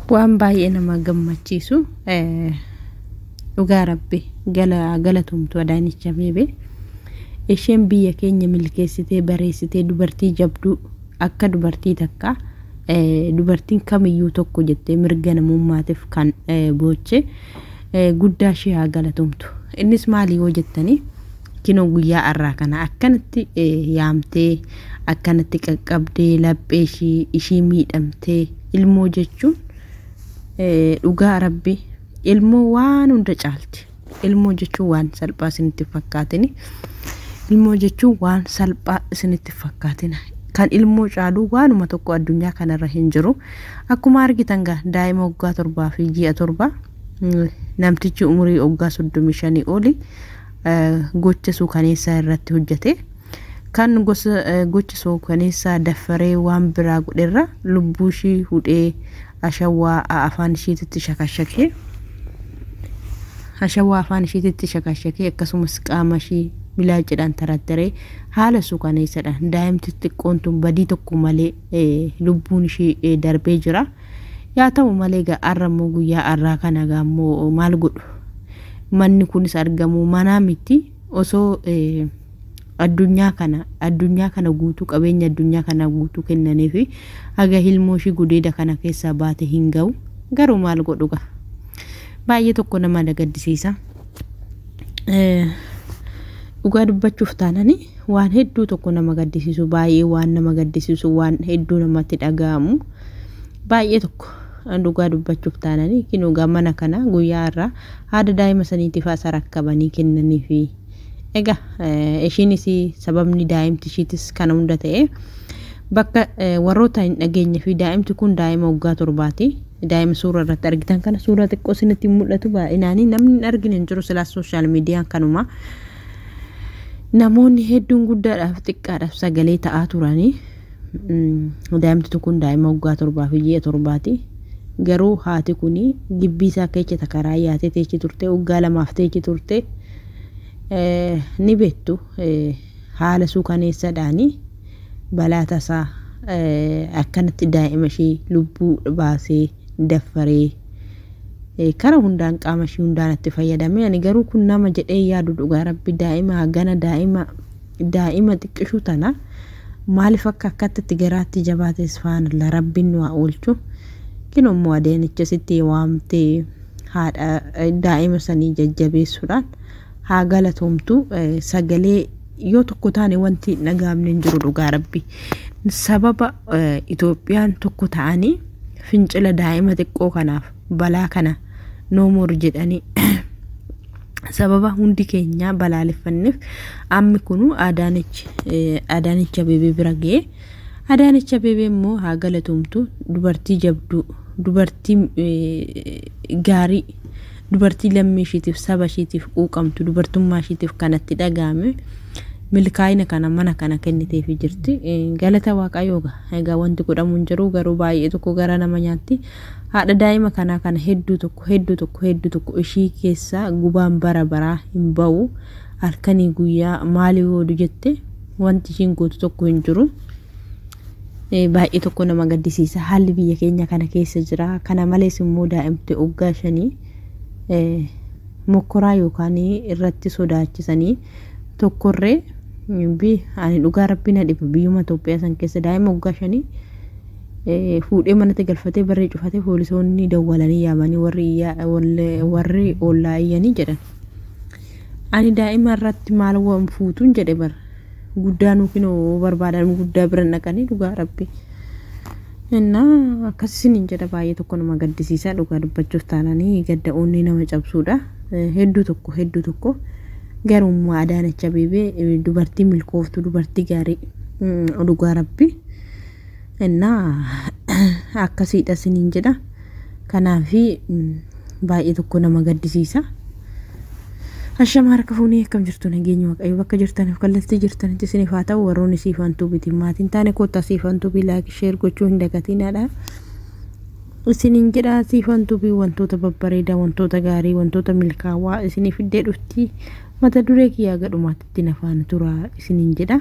waan baay'ee nama gammachiisu dhugaa rabbi galatumtu Adaanech Abeebee isheen biyya keenya milkeessitee bareessitee dubartii jabduu akka dubartii takka dubartiin kamiyyuu tokko jettee mirga namummaatiif kan booche guddaa ishee haa galatumtu innis maali yoo jettanii kinoo guyyaa har'aa kana akkanatti yaamtee akkanatti qaqqabdee laphee ishii ishii miidhamtee ilmoo jechuun dhugaa rabbi ilmoo waan hunda caalti ilmoo jechuun waan salphaa isinitti fakkaatin ilmoo jechuun waan salphaa isinitti fakkaatin kan ilmoo caaluu waanuma tokko addunyaa kanarra hin jiru akkuma argitan gaa daa'ima waggaa torbaa fi ji'a torba namtichi umurii waggaa soddomii shanii oli gocha suukaneessaa irratti hojjete kan gosa gocha suukaneessaa daffaree waan biraa godherra lubbuu ishii hudhee ashawaa afaan ishiititti shakashakee ashawaa afaan ishiititti shakashakee akkasumas qaama ishii bilaacidhaan tarattaree haala suukaneessadhaan daa'imti xiqqoon tun badii tokko malee lubbuun ishii darbee jira yaa ta'u malee har'a immoo guyyaa har'aa kana gaammoo maal godhu manni kunis argamu manaa miti osoo addunyaa kana addunyaa kana guutuu qabeenya addunyaa kana guutuu kennanii fi haga ilmoo ishii gudeeda kana keessaa baate hin ga'u garuu maal godhuga baay'ee tokko nama gaddisiisa. Dhugaa dubbachuuf taanani waan hedduu tokko nama gaddisiisu baay'ee waan nama gaddisiisu waan hedduu namatti dhaga'amu baay'ee tokko dhugaa dubbachuuf taanani kinuugaa mana kana guyyaa irraa haada daa'ima saniitiif asa rakkabanii kennanii fi egaa ishiinis sababni daa'imti ishiitis kana hunda ta'e bakka warroota hin dhageenye fi daa'imti kun daa'ima waggaa torbaati daa'ima suura irratti argitan kana suura xiqqoo isinitti mul'atu baay'inaanii namni hin argine hin jiru silaas sooshaal miidiyaan kanuma namoonni hedduun guddaadhaaf xiqqaadhaaf sagalee ta'aa turanii daa'imti kun daa'ima waggaa torbaa fi ji'a torbaati garuu haati kun gibbii isaa keessa karaa yaatee teechi turte waggaa lamaaf teechi turte ni beektu haala suukaneessaadhaanii balaa tasaa akkanatti daa'ima ishee lubbuu baasee daffaree kara hundaan qaama ishee hundaan itti fayyadame ani garuu kun nama jedhee yaadu dhugaa rabbi daa'ima hagana daa'ima daa'ima xiqqishuu tana maaliif akka akkatti garaatti jabaates faana rabbiin nu haa oolchu kinummoo adeenicha sitti waamtee haadha daa'ima sanii jajjabeessuudhaan haa galatoomtu sagalee yoo tokko taane wanti dhagaamne hin jiru dhugaa rabbi sababa Itoophiyaan tokko ta'anii fincila daa'ima xiqqoo kanaaf balaa kana noomoor jedhanii sababa hundi keenya balaaleffanneef ammi kunu Adaanech Abeebee bira ga'e Adaanech Abeebee immoo haa galatoomtu dubartii jabduu dubartii gaarii dubartii lammii ishiitiif saba ishiitiif quuqamtu dubartummaa ishiitiif kanatti dhagahame milkaa'ina kana mana kana kenniteefi jirti galata waaqayyoo egaa wanti godhamu hin jiru garuu baay'ee tokko gara nama nyaatti haadha daa'ima kanaa kana hedduu tokko hedduu tokko hedduu tokko ishii keessaa gubaan bara baraa hin ba'u halkanii guyyaa maalii oolu jette wanti ishiin gootu tokko hin jiru. baay'ee tokko nama gaddisiisa haalli biyya keenya kana keessa jira kana malees immoo daa'imti waggaa shanii mokkoraa yookaan irratti sodaachisanii tokkorree ani dhugaa rabbii na dhiba biyyuma Itoophiyaa san keessa daa'ima waggaa shanii fuudhee manatti galfatee barree cufatee poolisoonni dawwalanii yaamanii warri warri ollaa iyyanii jedhan ani daa'ima irratti maal waan fuutuun jedhe bara guddaa nuufin barbaadan guddaa bira naqanii dhugaa rabbi innaa akkasisin jedha baay'ee tokko nama gaddisiisaa dhugaa dubbachuuf taananii gadda onni nama cabsuudha hedduu tokko hedduu tokko garummaa Adaanech Abeebee dubartii milkooftu dubartii gaarii dhugaa rabbi innaa akkasiidha siniin jedha kanaafi baay'ee tokko nama gaddisiisa. Ashama harka fuunee akkam jirtu nageenya waaqayyo bakka jirtaniif kallattii jirtanitti isiniif haa ta'u warroonni siifantuu bitiin maatiin taane koottaa siifantuu bii laayik sheer gochuu hin dagatinaadha. Isiniin jedha siifantuu bii wantoota babbareedaa wantoota gaarii wantoota milkaawaa isiniif iddee dhufti mata duree kiyyaa gadhumaatti ittiin afaan tura isiniin jedha.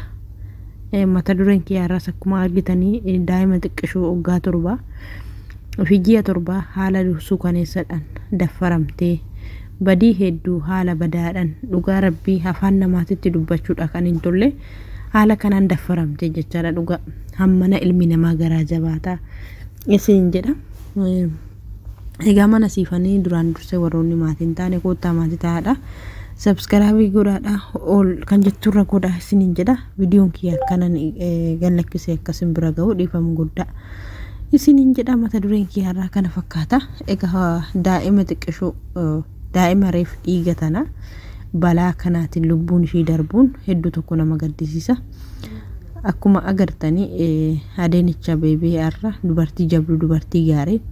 Egaa mata dureen kiyyaa irraas akkuma argitanii daa'ima xiqqishoo waggaa torbaa ofii ji'a torbaa haala suukaneessadhaan daffaramtee badii hedduu haala badaadhaan dhugaa rabbii afaan namaatitti dubbachuudha kan hin tolle haala kanaan daffaramtee jechaadha dhugaa hammana ilmi namaa garaa jabaataa isin jedha. Egaa mana siifanii duraan dursee warroonni maatii hin taane koottaa maatii ta'aadha. Sabskiraabii godhaadha ol kan jetturra godhaa isiniin jedha. Viidiyoon kiyya akkanan gallakkisee akkasin bira ga'u dhiifama guddaa. Isiniin jedha mata dureen kiyyaarraa kana fakkaata. Egaa daa'ima xiqqishuu daa'ima reef dhiiga tana balaa kanaatiin lubbuun ishii darbuun hedduu tokko nama gaddisiisa. Akkuma agartanii adeenicha beebee har'a dubartii jabduu dubartii gaarii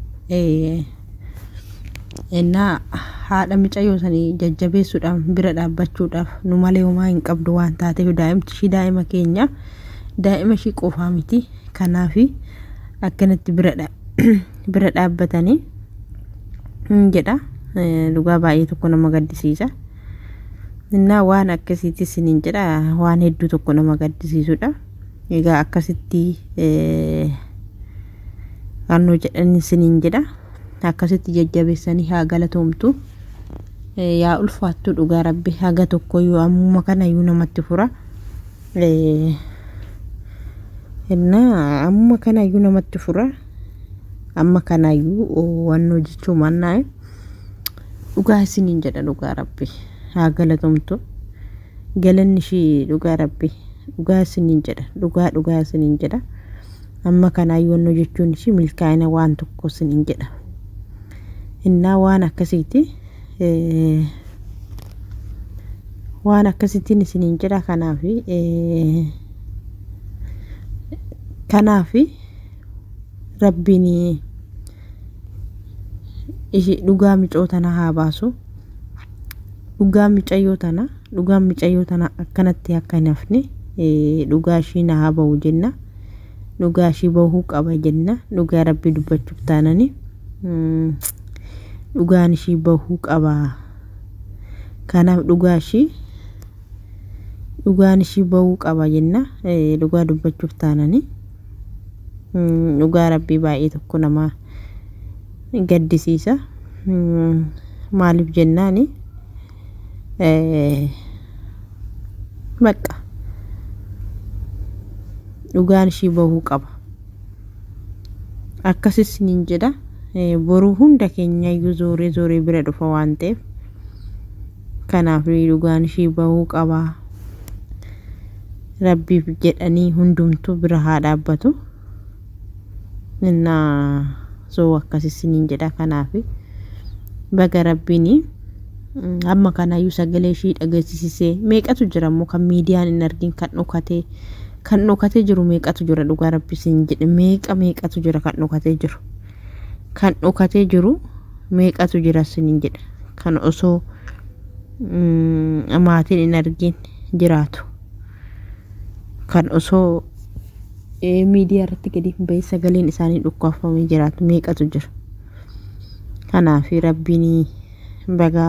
innaa haadha micayyoo sanii jajjabeessuudhaaf bira dhaabbachuudhaaf nu malee homaa hin qabdu waan taateef daa'imti ishii daa'ima keenya daa'ima ishii qofaa miti kanaaf akkanatti bira dhaabbatanii jedha dhugaa baay'ee tokko nama gaddisiisa. Innaa waan akkasiitis isiniin jedha waan hedduu tokko nama gaddisiisudha. Egaa akkasitti kannoo jedhan isiniin jedha. Akkasitti jajjabeessanii haa galatoomtu. Yaa ulfaattu dhugaa rabbi haga tokkoyyuu ammuma kanayyuu namatti fura. Innaa ammuma kanayyuu namatti fura. Amma kanayyuu wannoo jechuu mannaa dhugaa isiniin jedha dhugaa rabbi. haa galatoomtu galanni ishii dhugaa rabbi dhugaa isiniin jedha dhugaa dhugaa isiniin jedha amma kanaayyuu wannoo jechuun ishii milkaa'ina waan tokko isiniin jedha innaa waan akkasiiti waan akkasittiin isiniin jedha kanaaf kanaaf rabbiin ishii dhugaa micoo tana haa baasu. dhugaa micayyoo tana dhugaan micayyoo tana akkanatti akka hin hafne dhugaa ishii na haa bahu jenna dhugaa ishii bahuu qaba jenna dhugaa rabbi dubbachuuf taanani dhugaan ishii bahuu qaba kanaaf dhugaa ishii dhugaan ishii bahuu qaba jenna dhugaa dubbachuuf taanani dhugaa rabbii baay'ee tokko nama gaddisiisa maaliif jennaani bakka dhugaan ishii bahuu qaba akkasis niin jedha boruu hunda keenyayyuu zooree zooree bira dhufa waan ta'eef kanaaf dhugaan ishii bahuu qaba rabbiif jedhanii hundumtuu bira haa dhaabbatu innaa soo akkasis niin jedha kanaaf baga rabbiinii amma kanaayyuu sagalee ishii dhageessisee meeqatu jira immoo kan miidiyaan hin argin kan dhokatee kan dhokatee jiru meeqatu jira dhugaa rabbisiin jedhe meeqa meeqatu jira kan dhokatee jiru kan dhokatee jiru meeqatu jira siniin jedhe kan osoo maatiin hin argin jiraatu kan osoo miidiyaa irratti gadi hin bahee sagaleen isaanii dhukkaafamee jiraatu meeqatu jira kanaaf rabbiin baga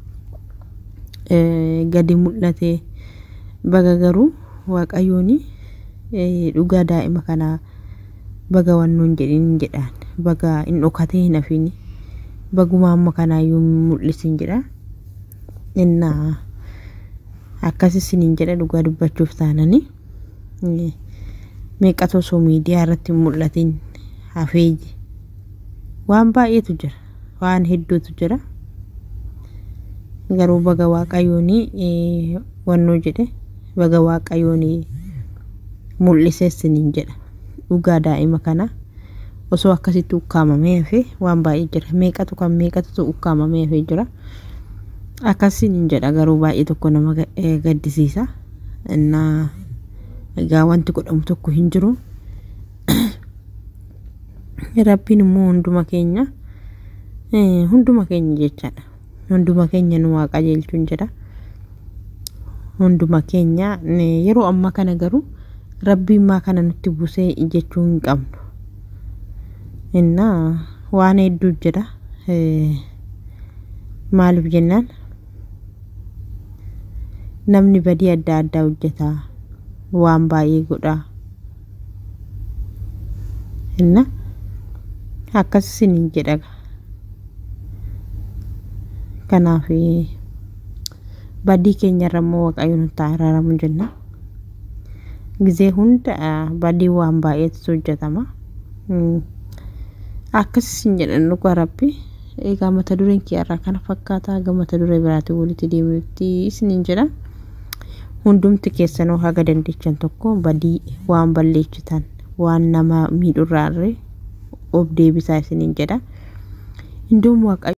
gadi mul'ate baga garuu waaqayyoon dhugaa daa'ima kanaa baga wannoon jedhin jedhaan baga hin dhokatee hin hafin baguma amma kanaayyuu mul'isin jedha innaa akkasis hin jedha dhugaa dubbachuuf taanani meeqatu osoo miidiyaa irratti hin mul'atin hafee waan baay'eetu jira waan hedduutu jira. garuu baga waaqayyoon wannoo jedhe baga waaqayyoon mul'iseessiniin jedha dhugaa daa'ima kana osoo akkasitti ukkaamamee hafe waan baay'ee jira meeqatu kan meeqatu ukkaamamee hafee jira akkasiin jedha garuu baay'ee tokko nama gaddisiisa innaa egaa wanti godhamu tokko hin jiru rabbiin immoo hunduma keenya hunduma keenya jechaadha hunduma keenya nu waa qajeelchuun jedha hunduma keenya yeroo ammaa kana garuu rabbiin maa kana nutti buusee jechuu hin qabnu innaa waan hedduu jedha maaliif jennaan namni badii adda addaa hojjeta waan baay'ee godha inna akkas isiniin jedha kanaaf badii keenyarra immoo waaqayyo nutti araaramu jenna gizee hunda badii waan baay'eetu hojjetama akkas isin jedhan dhugaa rabbi egaa mata dureen kiyyaarraa kana fakkaata aga mata duree biraatiin walitti deebinutti isiniin jedha hundumti keessanuu haga dandeechan tokko badii waan balleessitan waan nama miidhurraarre of deebisaa isiniin jedha hinduun waaqayyo